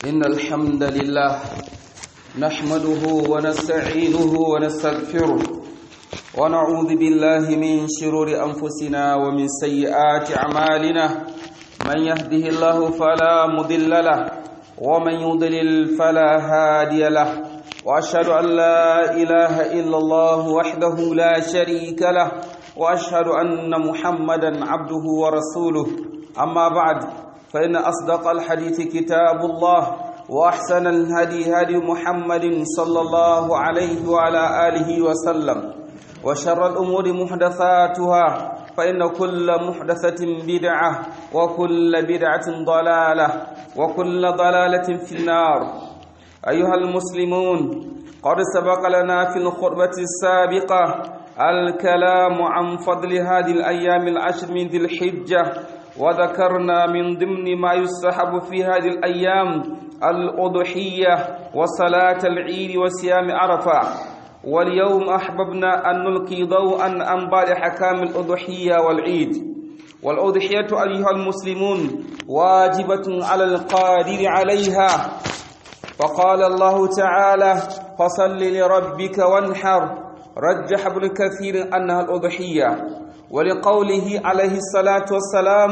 إن الحمد لله نحمده ونستعينه ونستغفره ونعوذ بالله من شرور أنفسنا ومن سيئات أعمالنا من يهده الله فلا مضل له ومن يضلل فلا هادي له وأشهد أن لا إله إلا الله وحده لا شريك له وأشهد أن محمدا عبده ورسوله أما بعد فإن أصدق الحديث كتاب الله وأحسن الهدي هدي محمد صلى الله عليه وعلى آله وسلم وشر الأمور محدثاتها فإن كل محدثة بدعة وكل بدعة ضلالة وكل ضلالة في النار أيها المسلمون قد سبق لنا في الخطبة السابقة الكلام عن فضل هذه الأيام العشر من ذي الحجة وذكرنا من ضمن ما يستحب في هذه الأيام الأضحية وصلاة العيد وصيام عرفة واليوم أحببنا أن نلقي ضوءا عن بعض حكام الأضحية والعيد والأضحية أيها المسلمون واجبة على القادر عليها فقال الله تعالى فصل لربك وانحر رجح ابن كثير أنها الأضحية ولقوله عليه الصلاة والسلام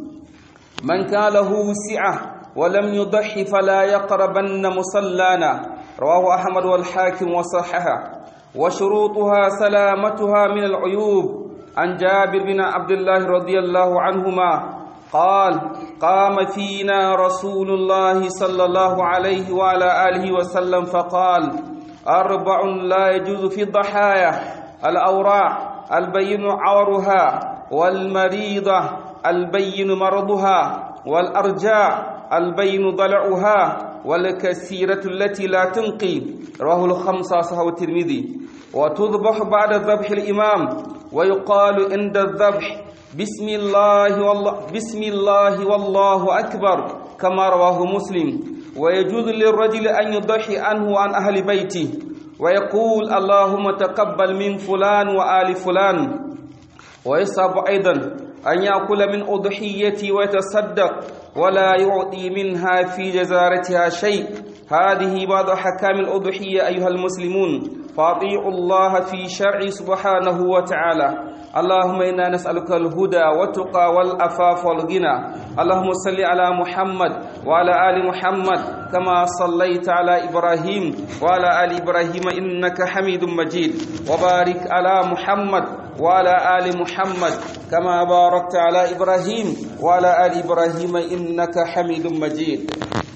من كان له سعة ولم يضحي فلا يقربن مصلانا رواه أحمد والحاكم وصححه وشروطها سلامتها من العيوب عن جابر بن عبد الله رضي الله عنهما قال قام فينا رسول الله صلى الله عليه وعلى آله وسلم فقال أربع لا يجوز في الضحايا الأوراع البين عورها والمريضة البين مرضها والأرجاء البين ضلعها والكثيرة التي لا تنقي رواه الخمسة صحيح الترمذي وتذبح بعد ذبح الإمام ويقال عند الذبح بسم الله والله بسم الله والله أكبر كما رواه مسلم ويجوز للرجل أن يضحي عنه وعن أهل بيته ويقول اللهم تقبل من فلان وآل فلان ويصعب أيضا أن يأكل من أضحيتي ويتصدق ولا يعطي منها في جزارتها شيء هذه بعض حكام الأضحية أيها المسلمون فاطيعوا الله في شرع سبحانه وتعالى اللهم إنا نسألك الهدى والتقى والأفاف والغنى اللهم صل على محمد وعلى آل محمد كما صليت على إبراهيم وعلى آل إبراهيم إنك حميد مجيد وبارك على محمد وعلى آل محمد كما باركت على إبراهيم وعلى آل إبراهيم إنك حميد مجيد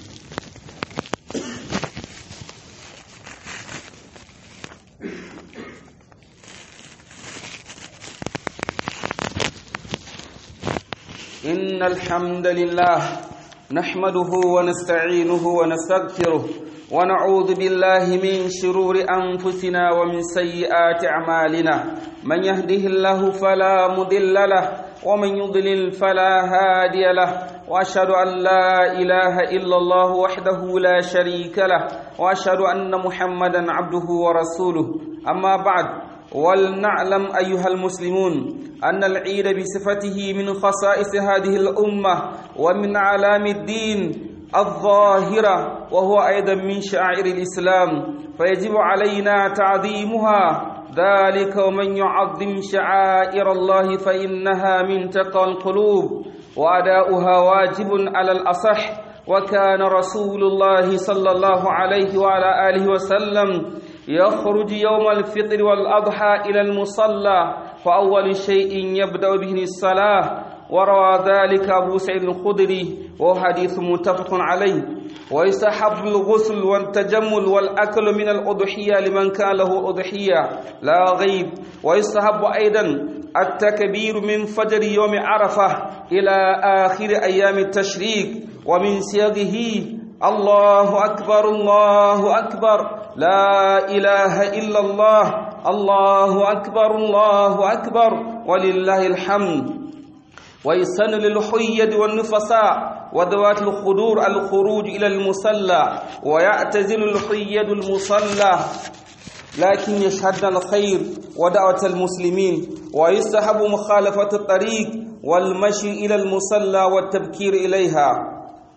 إن الحمد لله نحمده ونستعينه ونستغفره ونعوذ بالله من شرور أنفسنا ومن سيئات أعمالنا من يهده الله فلا مضل له ومن يضلل فلا هادي له وأشهد أن لا إله إلا الله وحده لا شريك له وأشهد أن محمدا عبده ورسوله أما بعد ولنعلم أيها المسلمون أن العيد بصفته من خصائص هذه الأمة ومن علام الدين الظاهرة وهو أيضا من شعائر الإسلام فيجب علينا تعظيمها ذلك ومن يعظم شعائر الله فإنها من تقى القلوب وأداؤها واجب على الأصح وكان رسول الله صلى الله عليه وعلى آله وسلم يخرج يوم الفطر والأضحى إلى المصلى فأول شيء يبدأ به الصلاة وروى ذلك أبو سعيد الخدري وهو حديث متفق عليه ويستحب الغسل والتجمل والأكل من الأضحية لمن كان له أضحية لا غيب ويستحب أيضا التكبير من فجر يوم عرفة إلى آخر أيام التشريق ومن سياقه الله أكبر الله أكبر لا إله إلا الله الله أكبر الله أكبر ولله الحمد ويسن للحيد والنفساء وذوات الخدور الخروج إلى المصلى ويعتزل الحيد المصلى لكن يشهدنا الخير ودعوة المسلمين ويستحب مخالفة الطريق والمشي إلى المصلى والتبكير إليها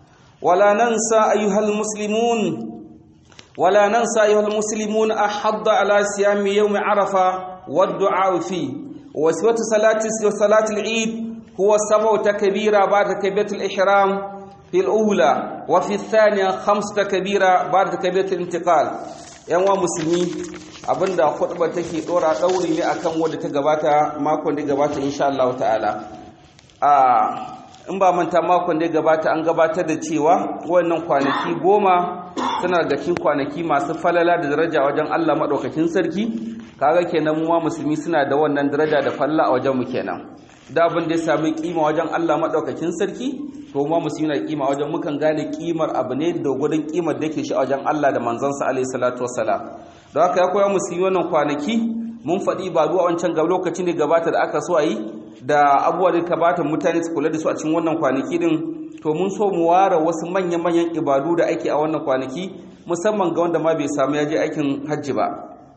ولا ننسى أيها المسلمون ولا ننسى أيها المسلمون أحض على صيام يوم عرفة والدعاء فيه وسوة صلاة صلاة العيد هو سبع تكبيرة بعد تكبيرة الإحرام في الأولى وفي الثانية خمس تكبيرة بعد تكبيرة الانتقال yan wa musulmi abinda khutba take dora dauri ne akan wanda ta gabata makon da gabata insha Allah ta'ala a in ba manta makon da gabata an gabatar da cewa wannan kwanaki goma suna daga cikin kwanaki masu falala da daraja wajen Allah madaukakin sarki kaga kenan mu musulmi suna da wannan daraja da falla a wajen mu kenan da abin da ya sami kima wajen Allah madaukakin sarki to mu musulmi na kima wajen mukan gane kimar abu ne da gudun kimar da yake shi a wajen Allah da manzansa alaihi salatu wassalam don haka ya koya musulmi wannan kwanaki mun faɗi ba zuwa wancan ga lokacin da gabata da aka so a yi da abubuwa da gabata mutane su kula da su a cikin wannan kwanaki din to mun so mu ware wasu manya-manyan ibadu da ake a wannan kwanaki musamman ga wanda ma bai samu ya je aikin hajji ba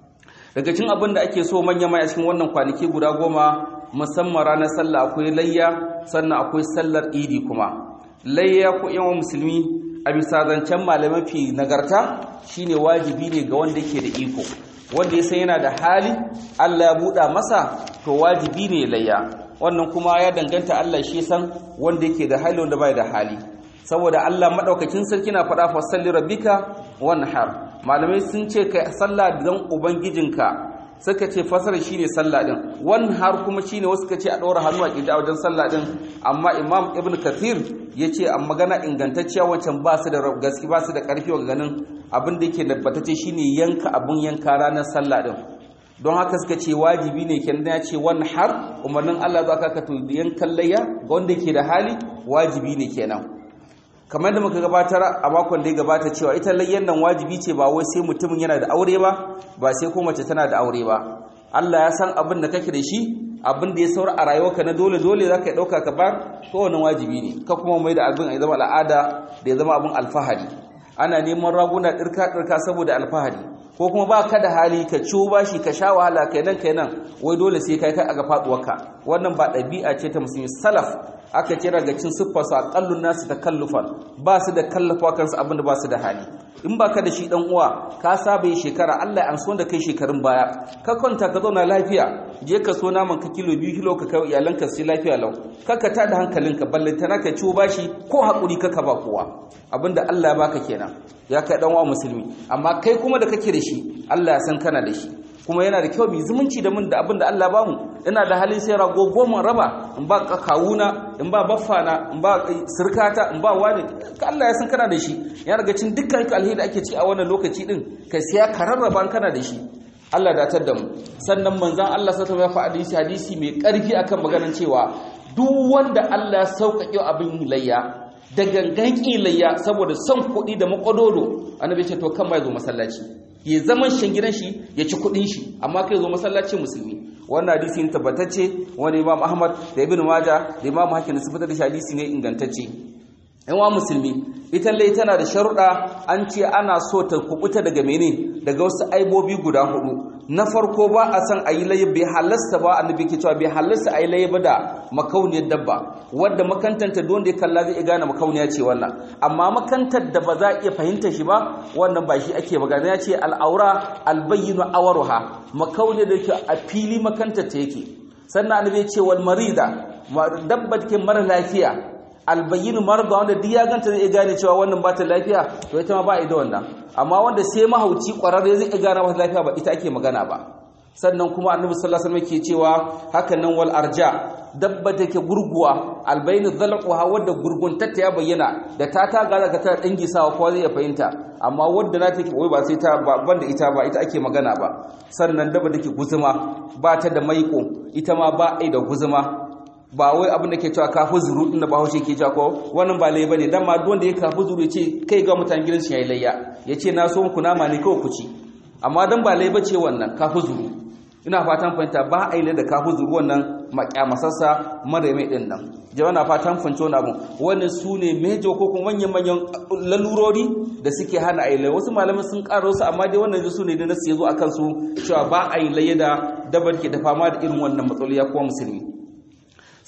daga cikin abin da ake so manya-manya cikin wannan kwanaki guda goma musamman ranar sallah akwai layya sannan akwai sallar idi kuma layya ko yawan musulmi a bisa zancen malamai fi nagarta shine wajibi ne ga wanda yake da iko wanda ya san yana da hali Allah ya buɗa masa to wajibi ne layya wannan kuma ya danganta Allah shi san wanda yake da hali wanda bai da hali saboda Allah madaukakin sarki na faɗa fa salli rabbika wanhar malamai sun ce kai sallah dan ubangijinka suka ce fasara shine sallah din wanhar kuma shine wasu suka ce a ɗora hannu a kida wajen sallah din amma imam ibn kathir yace a magana ingantacciya wancan ba su da gaske ba su da karfi wa ganin abin da yake tabbatacce shine yanka abun yanka ranar sallah din don haka suka ce wajibi ne kenan ya ce wani har umarnin Allah za ka to yankan layya ga wanda ke da hali wajibi ne kenan kamar da muka gabatar a makon da ya gabata cewa ita layyan nan wajibi ce ba wai sai mutumin yana da aure ba ba sai ko mace tana da aure ba Allah ya san abin da kake da shi abin da ya saura a rayuwarka na dole dole za ka ɗauka ka bar to wannan wajibi ne ka kuma mai da abin ya zama al'ada da ya zama abin alfahari ana neman raguna ɗirka-ɗirka saboda alfahari ko kuma ba ka da hali ka ciwo bashi ka sha wahala kai nan kai nan wai dole sai kai kai a ga faɗuwarka wannan ba ɗabi'a ce ta musulmi salaf aka kira ga cin siffarsu a ƙallun nasu ta kallufan ba su da kallafa kansu abin da ba su da hali in ba ka da shi ɗan uwa ka saba yi shekara allah an so da kai shekarun baya ka kwanta ka zauna lafiya je ka so naman ka kilo biyu kilo ka kai iyalanka su lafiya lau kaka ta da hankalinka ballantana ka ciwo bashi ko haƙuri kaka ba kowa abinda Allah ya baka kenan ya kai dan wa musulmi amma kai kuma da kake da shi Allah ya san kana da shi kuma yana da kyau mu zumunci da mun da abinda Allah ya bamu ina da halin sai rago goma raba in ba kawuna in ba baffana in ba sirkata in ba wani Allah ya san kana da shi ya daga cin dukkan alheri da ake ci a wannan lokaci din kai sai ka rarraba kana da shi Allah datar da mu sannan manzon Allah sallallahu alaihi wasallam hadisi hadisi mai karfi akan maganar cewa duk wanda Allah ya sauƙaƙe abin layya da gangan ƙilayya saboda son kuɗi da makwadodo annabi ce to kan ma ya zo masallaci ya zaman shan gidan shi ya ci kuɗin shi amma kai zo masallaci musulmi wannan hadisi ne tabbatacce wani imam ahmad da ibn majah da imam hakim su fitar da hadisi ne ingantacce yan wa musulmi ita lai tana da sharuɗa an ce ana so ta kubuta daga mene daga wasu aibobi guda hudu na farko ba a san a yi layi bai halasta ba annabi ke cewa bai halasta a yi layi ba da makauniyar dabba wadda makantanta don da ya kalla zai gane makauniya ce wannan amma makantar da ba za a iya fahimta shi ba wannan ba shi ake magana ya ce al'aura albayyinu awaruha makauniyar da ke a fili makantar ta yake sannan annabi ya ce wal marida dabba ke mara lafiya albayyinu marda wanda duk ya ganta zai gane cewa wannan ba ta lafiya to ita ma ba ida wannan amma wanda sai mahauci kwararre zai gane ba ta lafiya ba ita ake magana ba sannan kuma annabi sallallahu alaihi wasallam ke cewa hakan nan wal arja dabba take gurguwa albaynu dhalquha wadda gurguntatta ya bayyana da ta ta ga daga ta dangi sawa ko zai fahimta amma wadda na take wai ba sai ta banda ita ba ita ake magana ba sannan dabba take guzuma ba ta da maiko ita ma ba ai da guzuma ba wai abin da ke cewa kafu zuru din da bahaushe ke cewa ko wannan ba lai bane dan ma duk wanda ya kafu zuru ya ce kai ga mutanen gidan shi yayi layya ya ce na so ku nama ne kawai ku ci amma dan ba lai bace wannan kafu zuru ina fatan fahimta ba a yi da kafu zuru wannan makyamasassa mara mai din nan jama'a na fatan fahimci wannan abun wannan su ne mejo ko kuma manyan manyan lalurori da suke hana a yi wasu malamai sun karo su amma dai wannan su ne da nasu ya zo a kansu cewa ba a yi layya da dabar ke da fama da irin wannan matsaloli ya kuma musulmi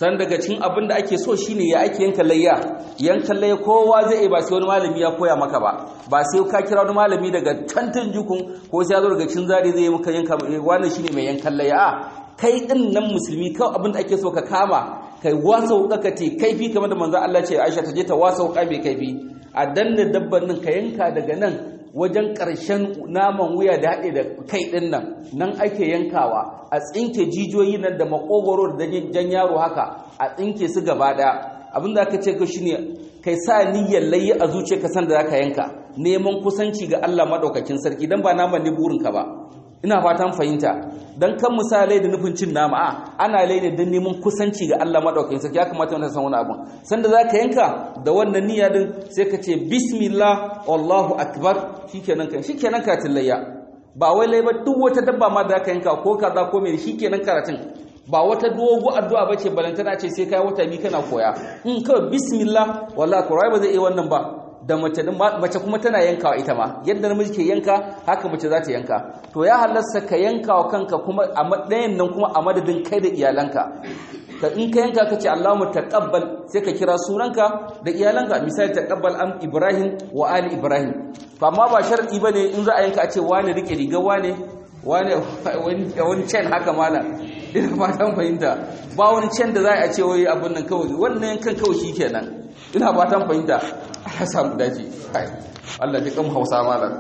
san daga cikin abin da ake so shine ya ake yanka layya yankan layya kowa zai ba sai wani malami ya koya maka ba ba sai ka kira wani malami daga tantan jukun ko sai ya zo daga cikin zari zai yi maka yanka wannan shine mai yankan layya a kai din nan musulmi kawai abin da ake so ka kama kai wasa wuka ka te kaifi kamar da manzo Allah ce Aisha ta je ta wasa wuka mai kaifi a danna dabban nan ka yanka daga nan wajen ƙarshen naman wuya da haɗe da kai ɗin nan nan ake yankawa a tsinke jijiyoyi nan da makogoro da jan yaro haka a tsinke su gaba ɗaya abin da aka ce ka shine kai sa niyyar layi a zuciya ka san da zaka yanka neman kusanci ga Allah madaukakin sarki dan ba naman ne burinka ba ina fatan fahimta dan kan misalai da nufin cin nama a ana laida don neman kusanci ga Allah madaukakin sarki ya kamata wanda san wani abun sanda zaka yanka da wannan niyya din sai ka ce bismillah wallahu akbar shikenan kan shikenan ka tillayya ba wai lai ba duk wata dabba ma da zaka yanka ko kaza ko me shikenan karatun ba wata dogo addu'a bace balantana ce sai kai wata bi kana koya in kawai bismillah wallahi ko ba zai iya wannan ba da mace mace kuma tana yankawa ita ma yadda namiji ke yanka haka mace za ta yanka to ya halarsa ka yanka wa kanka kuma a ɗayan nan kuma a madadin kai da iyalanka ka in ka yanka ka ce Allahumma taqabbal sai ka kira sunanka da iyalanka misali taqabbal am Ibrahim wa ali Ibrahim to amma ba sharadi bane in za a yanka a ce wani rike riga wane wane wani chain haka mala ina fatan fahimta ba wani chain da za a ce wai abun nan kawai wannan yankan kawai shikenan ina fatan fahimta Allah samu dace Allah ya kan Hausa malam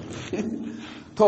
to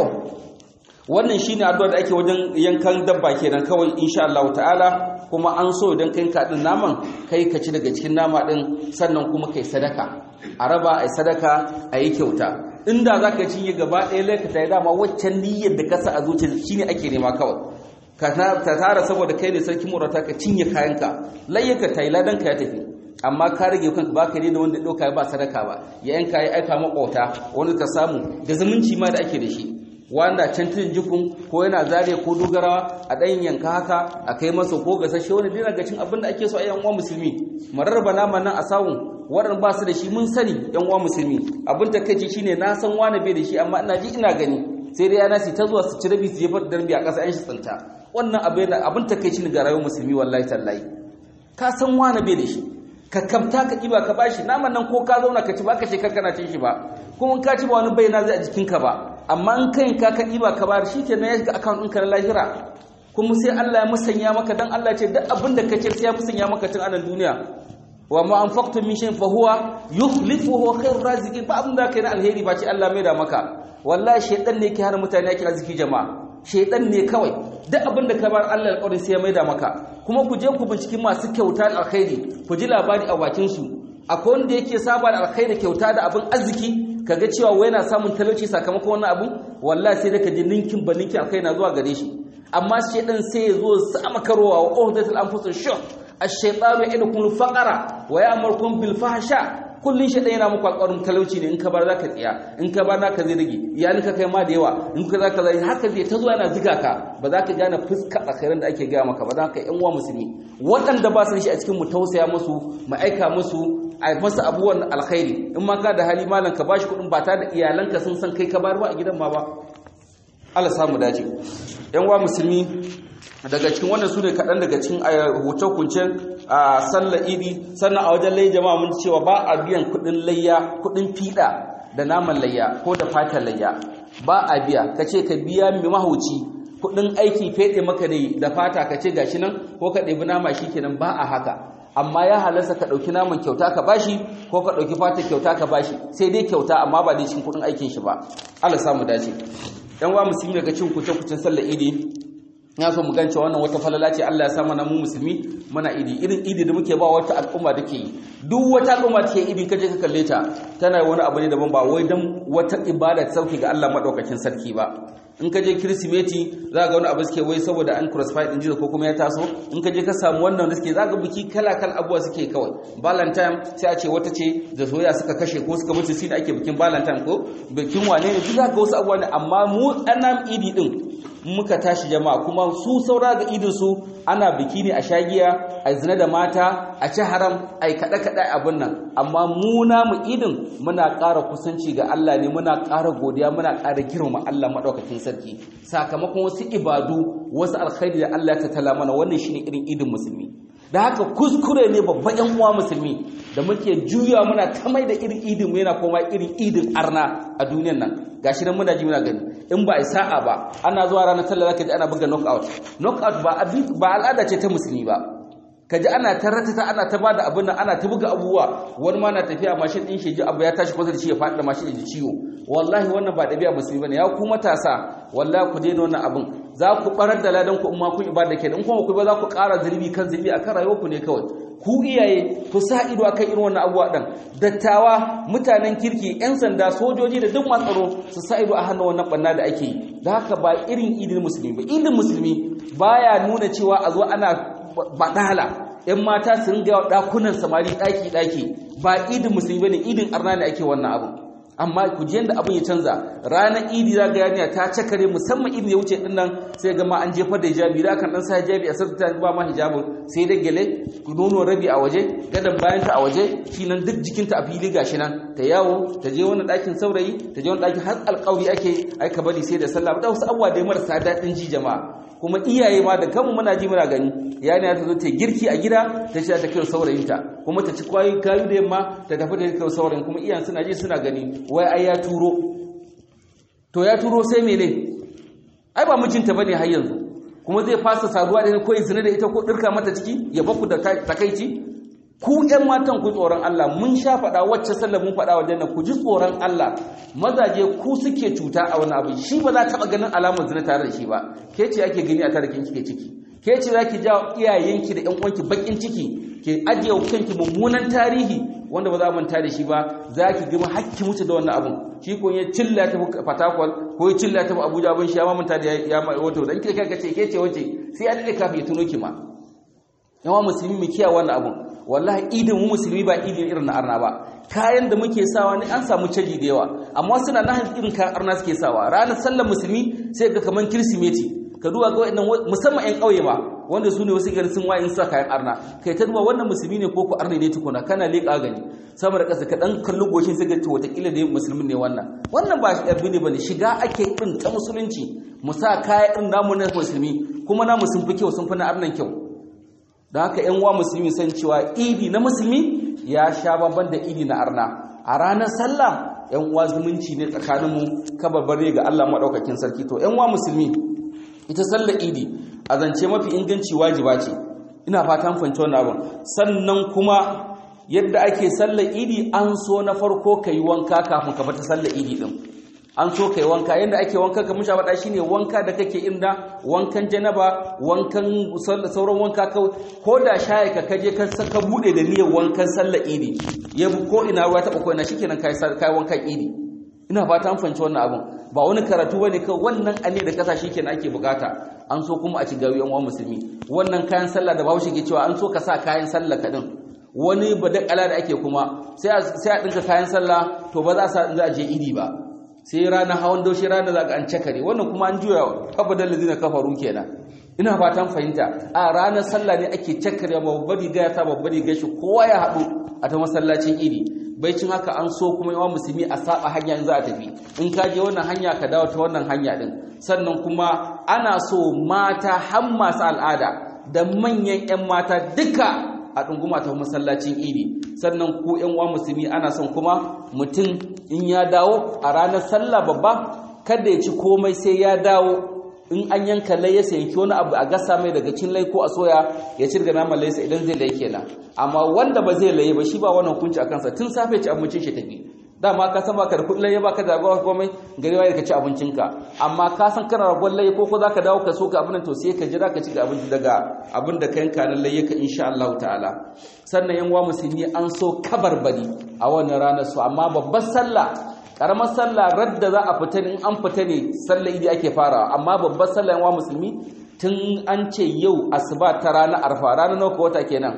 wannan shine addu'a da ake wajen yankan dabba kenan kawai insha Allah ta'ala kuma an so idan kai kadin naman kai ka ci daga cikin nama din sannan kuma kai sadaka a raba ai sadaka ayi kyauta inda zaka cinye gaba ɗaya laikata ya dama waccan niyyar da ka sa a zuciya shine ake nema kawai ka tara saboda kai ne sarki murata ka cinye kayanka layyaka tayi ladan ka ya tafi amma ka rage kanka ba ka da wanda ɗauka ba sadaka ba ya yanka ya aika makwauta wani ka samu da zumunci ma da ake da shi wanda can tun jikun ko yana zare ko dogarawa a ɗayan yanka haka a kai masa ko gasashe wani dina ga cin abin da ake so a yan uwa musulmi marar bana nan a sawun waɗanda ba su da shi mun sani yan uwa musulmi abin ta kai shine na san wani bai da shi amma ina ji ina gani sai dai yana ta zuwa su ci rabi su jefar da darbi a ƙasa yan shi tsinta wannan abin ta kai shi ga rayuwar musulmi wallahi tallahi ka san wani bai da shi ka kamta ka ɗiba ka bashi naman nan ko ka zauna ka ci ba ka shekar kana cin shi ba kuma ka ci ba wani bayyana zai a jikinka ba amma in kai ka ka ɗiba ka bayar shi ke na ya shiga akawun ɗinka na lahira kuma sai Allah ya musanya maka dan Allah ce duk abin da ka ce sai ya musanya maka tun anan duniya wa ma anfaqtu min shay'in fa huwa yukhlifuhu khairur raziqin ba abin da kai na alheri ba ce Allah mai da maka wallahi shaydan ne ke hana mutane yake arziki jama'a shaydan ne kawai duk abin da ka bar Allah alƙawarin sai ya mai da maka kuma ku je ku binciki masu kyauta da alkhairi ku ji labari a bakin su akwai wanda yake saba da alkhairi kyauta da abin arziki kaga cewa wai yana samun talauci sakamakon wannan abu wallahi sai da ka ji ninkin ba ninkin alkhairi na zuwa gare shi amma shaydan sai ya zo sa makarowa wa uhdatul anfusush shuh ash-shaytanu ya'idukum al-faqra wa ya'murukum bil fahsha kullun shi yana muku alƙawarin talauci ne in ka bar zaka tsiya in ka bar naka zai rage iyalinka kai ma da yawa in ka zaka zai haka zai ta zuwa yana ziga ka ba za ka gane fuska alkhairin da ake gaya maka ba za ka yan uwa musulmi waɗanda ba su da shi a cikin mu tausaya musu mu aika musu a masa abubuwan alkhairi in ma ka da hali malam ka bashi kuɗin ba tare da iyalanka sun san kai ka bar ba a gidan ma ba Allah samu dace yan uwa musulmi daga cikin wannan su ne kaɗan daga cikin huce-huncen a sallar idi sannan a wajen lai jama'a mun cewa ba a biyan kuɗin layya kuɗin fiɗa da naman layya ko da fatan layya ba a biya ka ce ka biya mai mahauci kuɗin aiki feɗe maka ne da fata ka ce gashi nan ko ka ɗebi nama shi kenan ba a haka amma ya halarsa ka ɗauki naman kyauta ka bashi ko ka ɗauki fata kyauta ka bashi sai dai kyauta amma ba dai cikin kuɗin aikin shi ba Allah samu dace yan wa musulmi daga cin kuce-kucen sallar idi ya so mu gance wannan wata falala ce Allah ya sa mana mu musulmi muna idi irin idi da muke ba wata al'umma da ke yi duk wata al'umma take idi kaje ka kalle ta tana wani abu ne daban ba wai dan wata ibada ta sauki ga Allah madaukakin sarki ba in ka je kirsimeti za ga wani abu suke wai saboda an crossfire din jiza ko kuma ya taso in ka je ka samu wannan da suke za ga biki kala kala abuwa suke kawai valentine sai a ce wata ce da soyayya suka kashe ko suka mutu shi da ake bikin valentine ko bikin wane ne duk za ga wasu abuwa ne amma mu ɗanan idi din muka tashi jama'a kuma su saura ga idin su ana biki ne a shagiya a zina da mata a ci haram a yi kaɗe-kaɗe abin nan amma mu namu idin muna ƙara kusanci ga Allah ne muna ƙara godiya muna ƙara girma Allah maɗaukakin sarki sakamakon wasu ibadu wasu alkhairi da Allah ta tala mana wannan shine irin idin musulmi da haka kuskure ne babban yan uwa musulmi da muke juya muna ta mai da irin idin mu yana koma irin idin arna a duniyan nan gashi nan muna ji muna gani in ba a sa'a ba ana zuwa ranar sallah zaka ji ana buga knockout knockout ba ba al'ada ce ta musulmi ba kaji ana ta ratata ana ta bada abin nan ana ta buga abubuwa wani ma na tafiya mashin din shi ji abu ya tashi kusa da shi ya faɗi da mashin ji ciwo wallahi wannan ba dabi'a musulmi bane ya ku matasa wallahi ku daina wannan abin za ku barar da ladan ku in ma kun ibada kenan in kuma ku ba za ku ƙara zulubi kan zulubi akan rayuwar ku ne kawai ku iyaye ku sa ido akan irin wannan abubuwa din dattawa mutanen kirki yan sanda sojoji da duk masu tsaro su sa ido a hannun wannan banna da ake yi da haka ba irin idin musulmi ba idin musulmi baya nuna cewa a zo ana badala yan mata su ringa dakunan samari daki daki ba idin musulmi bane idin arna ne ake wannan abu amma ku ji yanda abin ya canza ranar idi za ga yarinya ta cakare musamman idin ya wuce din nan sai ga ma an jefar da hijabi da kan dan sa hijabi a sarta ba ma hijabin sai da gele nono rabi a waje gadan bayan ta a waje shi nan duk jikinta a fili gashi nan ta yawo ta je wani ɗakin saurayi ta je wani ɗakin har alƙawari ake aika bari sai da sallah da wasu abubuwa da marasa daɗin ji jama'a kuma iyaye ma da kanmu muna ji muna gani yana ta zo ta girki a gida ta ce ta kira saurayinta kuma ta ci kwayoyi kayu da yamma ta tafi da kira saurayin kuma iyayen suna ji suna gani wai ai ya turo to ya turo sai mene ai ba mijinta bane har yanzu kuma zai fasa saduwa da ko zina da ita ko dirka mata ciki ya baku da takaici ku ƴan matan ku tsoron Allah mun sha faɗa wacce sallar mun faɗa wajen nan ku ji tsoron Allah mazaje ku suke cuta a wani abu shi ba za ta taɓa ganin alamar zina tare da shi ba ke ce ake gani a tare kin kike ciki ke ce za ki jawo iyayenki da ƴan uwanki bakin ciki ke ajiye kanki mummunan tarihi wanda ba za mu manta da shi ba za ki gima hakki mutu da wannan abun shi ko ya cilla ta fatakwal ko ya cilla ta abuja abin shi ya ma manta da ya ma wato dan kika kace ke ce wace sai ya dade kafin ya tuno ki ma yawa musulmi mu kiyaye wannan abun wallahi idin mu musulmi ba idin irin na arna ba kayan da muke sawa ne an samu caji da yawa amma suna na irin kayan arna suke sawa ranar sallar musulmi sai ga kaman kirsimeti ka duba ga wannan musamman ƴan ƙauye ma wanda su ne wasu gari sun wayin sa kayan arna kai ta duba wannan musulmi ne ko ku arne ne tukuna kana leƙa gani sama da ƙasa ka dan kalli goshin sai ga to wataƙila da musulmin ne wannan wannan ba shi ɗabbi ne bane shiga ake irin ta musulunci mu sa kaya irin namu na musulmi kuma namu sun fi kyau sun fi na arnan kyau da haka ƴan uwa musulmi san cewa idi na musulmi ya sha bamban da idi na arna a ranar sallah ƴan uwa zumunci ne tsakaninmu kabarbare ga Allah maɗaukakin sarki to ƴan uwa musulmi ita sallar idi a zance mafi inganci wajiba ce ina fatan fahimci wannan abin sannan kuma yadda ake sallar idi an so na farko ka yi wanka kafin ka fita sallar idi din an so ka yi wanka yadda ake wanka ka musha faɗa shine wanka da kake inda wankan janaba wankan sauran wanka ko da shaye ka kaje ka saka bude da niyyar wankan sallar idi ya ko ina ruwa taɓa ko ina shikenan kai kai wankan idi ina fata an fahimci wannan abin ba wani karatu bane kai wannan ane da kasa shikenan ake bukata an so kuma a ci gawi yan uwan musulmi wannan kayan sallah da Bahaushe ke cewa an so ka sa kayan sallah ka din wani badakala da ake kuma sai a sai a dinka kayan sallah to ba za a sa za a je idi ba sai ranar hawan doshi ranar za ka an cakare wannan kuma an juya fabadal ladina kafaru kenan ina fatan fahimta a ranar sallah ne ake cakare babbar riga ta babbar riga shi kowa ya haɗu a ta masallacin idi baicin haka an so kuma yawan musulmi a saba hanya za a tafi in ka je wannan hanya ka dawo ta wannan hanya din sannan kuma ana so mata har masu al'ada da manyan 'yan mata duka a ɗunguma ta masallacin idi sannan ku 'yan uwa musulmi ana son kuma mutum in ya dawo a ranar sallah babba kada ya ci komai sai ya dawo in an yanka lai ya yanki wani abu a gasa mai daga cin lai ko a soya ya cirga naman laisa idan zai lai kenan amma wanda ba zai laye ba shi ba wannan hukunci a kansa tun safe ci abincin shi tafi dama ka san baka da kudin laye baka da gwa komai gari wai ka ci abincinka amma ka san kana ragon laye ko ko zaka dawo ka so ka abin to sai ka jira ka ci abinci daga abin da ka yanka nan laye ka insha Allah ta'ala sannan yan uwa musulmi an so kabarbari a wannan ranar su amma babbar sallah karamar sallah radda za a fita in an fita ne sallah idi ake farawa amma babbar sallah yan musulmi tun an ce yau asuba ta ranar arfa ranar nawa wata kenan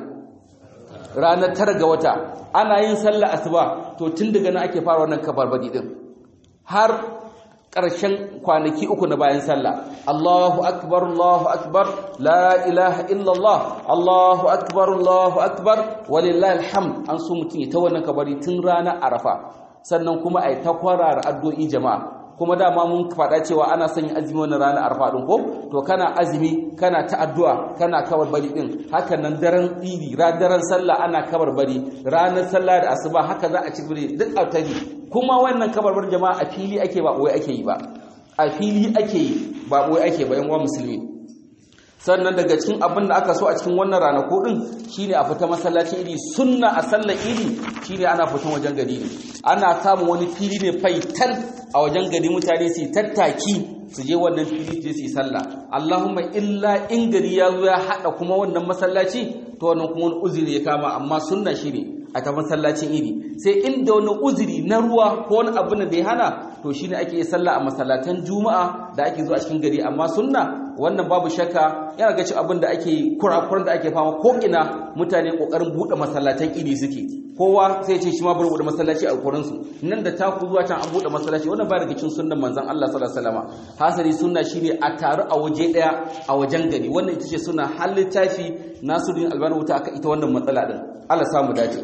ranar tara ga wata ana yin sallah asuba to tun daga nan ake fara wannan kabarbadi din har ƙarshen kwanaki uku na bayan sallah Allahu akbar Allahu akbar la ilaha illallah Allahu akbar Allahu akbar walillahi alhamd an so mutum ya ta wannan kabari tun ranar arafa sannan kuma ai ta kwarara addu'o'i jama'a kuma dama mun faɗa cewa ana son yin azumi wannan ranar arfa din ko to kana azumi kana ta addu'a kana kabar bari din hakan nan daren idi daren sallah ana kabar bari ranar sallah da asuba haka za a ci bari duk autari kuma wannan kabar bari jama'a a fili ake ba wai ake yi ba a fili ake yi ba wai ake ba yan uwa musulmi sannan daga cikin abin da aka so a cikin wannan ranaku din shine a fita masallacin idi sunna a sallar idi shine ana fitan wajen gari ne ana samun wani fili ne faital a wajen gari mutane su tattaki su je wannan fili je su yi sallah Allahumma illa in gari ya zo ya hada kuma wannan masallaci to wannan kuma wani uzuri ya kama amma sunna shine a ta masallacin idi sai inda wani uzuri na ruwa ko wani abin da ya hana to shine ake sallah a masallatan juma'a da ake zuwa cikin gari amma sunna wannan babu shakka yana ga cin abin da ake kurakuran da ake fama ko ina mutane kokarin bude masallatan idi suke kowa sai ce shi ma bari bude masallaci a kokarin su nan da taku zuwa can an bude masallaci wannan ba daga cikin sunnan manzon Allah sallallahu alaihi wasallam hasari sunna shine a taru a waje daya a wajen gari wannan ita ce sunna hal littafi Nasiruddin Albani wuta aka ita wannan matsala din Allah samu dace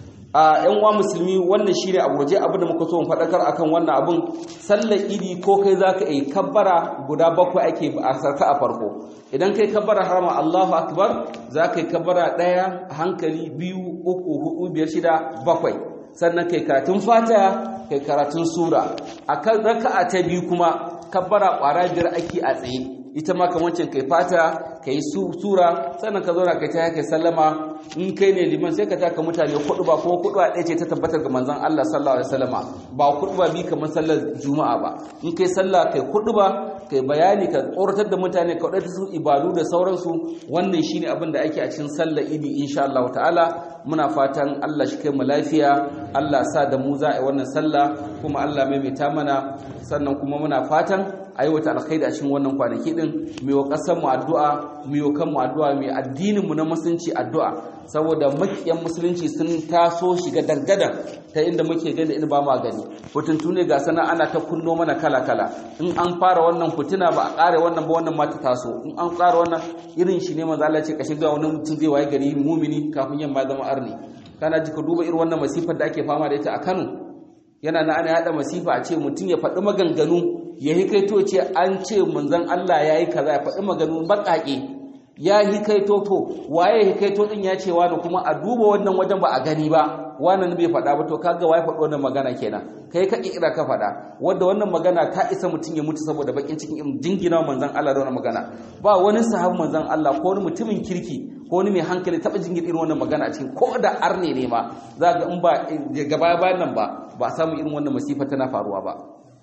a yan uwa musulmi wannan shine a gurje abin da muka so mu fadakar akan wannan abin sallar idi ko kai zaka yi kabbara guda bakwai ake a sarka a farko idan kai kabbara harama Allahu akbar zaka yi kabbara daya hankali biyu uku hudu biyar shida bakwai sannan kai karatun fatiha kai karatun sura akan raka'a ta biyu kuma kabbara kwara biyar ake a tsaye ita ma kamar wancan kai fata kai sura sannan ka zauna kai ta kai sallama in kai ne liman sai ka taka mutane kudu ba kuma kudu a ɗaya ce ta tabbatar ga manzon Allah sallallahu alaihi wasallama ba kudu ba bi kamar sallar juma'a ba in kai sallah kai kudu ba kai bayani ka tsoratar da mutane ka wadata su ibadu da sauransu wannan shine abin da ake a cikin sallar idi insha Allah ta'ala muna fatan Allah shi kai mu lafiya Allah sa da mu za a yi wannan sallah kuma Allah maimaita mana sannan kuma muna fatan aiwata alkhairi a cikin wannan kwanaki din mu yi kasar mu addu'a mu yi kan mu addu'a mu addinin mu na musulunci addu'a saboda makiyan musulunci sun taso shiga dangadan ta inda muke gani in ba ma gani hutuntu ne ga sana ana ta kunno mana kala kala in an fara wannan fituna ba a kare wannan ba wannan ma ta taso in an kare wannan irin shi ne manzo Allah ce ka shiga wani mutum zai waye gari mumini kafin yamma zama arni kana ji ka duba irin wannan masifar da ake fama da ita a Kano yana na ana yada masifa a ce mutum ya faɗi maganganu ya hikaito ce an ce manzon Allah ya yi kaza ya faɗi maganganu baƙaƙe ya hikaito to waye hikaito din ya ce wani kuma a duba wannan wajen ba a gani ba wannan bai faɗa ba to kaga waye faɗi wannan magana kenan kai ka kira ka faɗa wanda wannan magana ta isa mutum ya mutu saboda bakin cikin irin jingina manzon Allah da wannan magana ba wani sahabin manzon Allah ko wani mutumin kirki ko wani mai hankali taɓa jingin irin wannan magana a cikin ko da arne ne ma za ga in ba gaba bayan nan ba ba samu irin wannan masifa tana faruwa ba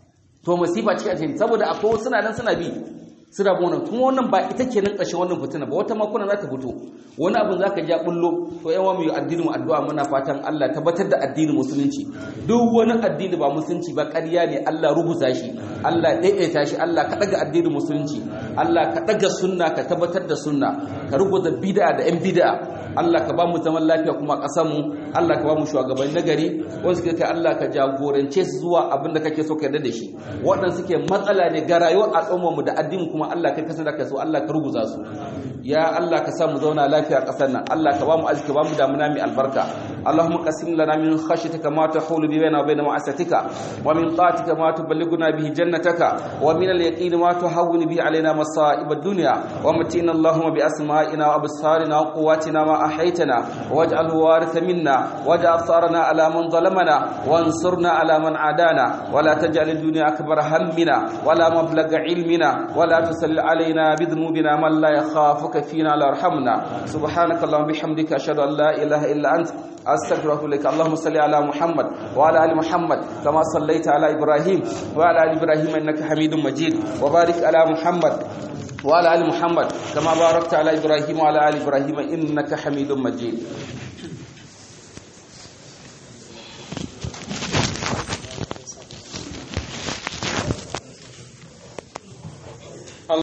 to masifa ce a cikin saboda akwai suna nan suna bi suna bona kuma wannan ba ita ke nan ƙarshen wannan fitina ba wata makuna za ta fito wani abin za ka ja bullo to yan wa mu yi addinin addu'a muna fatan Allah tabbatar da addinin musulunci duk wani addini ba musulunci ba ƙarya ne Allah rubuta shi Allah daidaita shi Allah ka daga addinin musulunci Allah ka daga sunna ka tabbatar da sunna ka rubuta bid'a da yan bid'a Allah ka ba mu zaman lafiya kuma ƙasar mu Allah ka ba mu shugabanni nagari wanda suke kai Allah ka jagorance su zuwa abin da kake so ka yarda da shi waɗanda suke matsala ne ga rayuwar al'ummar mu da addinin kuma Allah kai kasar da ka so Allah ka ruguza su ya Allah ka sa mu zauna lafiya a ƙasar nan Allah ka ba mu arziki ba mu damuna mai albarka Allahumma qasim lana min khashyatika ma tahulu bi baina wa baina ma'asatika wa min ta'atika ma tuballighuna bihi jannataka wa min al-yaqini ma tuhawwinu bihi alaina masa'ib ad-dunya wa matina Allahumma bi asma'ina wa absarina wa quwwatina ma ahaytana waj'alhu waritha minna waj'al tharana ala man zalamana wansurna ala man adana wa la taj'al ad-dunya akbar hammina wa la mablagha ilmina wa la tusalli alaina bi dhunubina man la yakhafuka fina la yarhamna subhanaka allahumma bihamdika ashhadu an la ilaha illa anta أستغفرك لك اللهم صل على محمد وعلى آل محمد كما صليت على إبراهيم وعلى آل إبراهيم إنك حميد مجيد وبارك على محمد وعلى آل محمد كما باركت على إبراهيم وعلى آل إبراهيم إنك حميد مجيد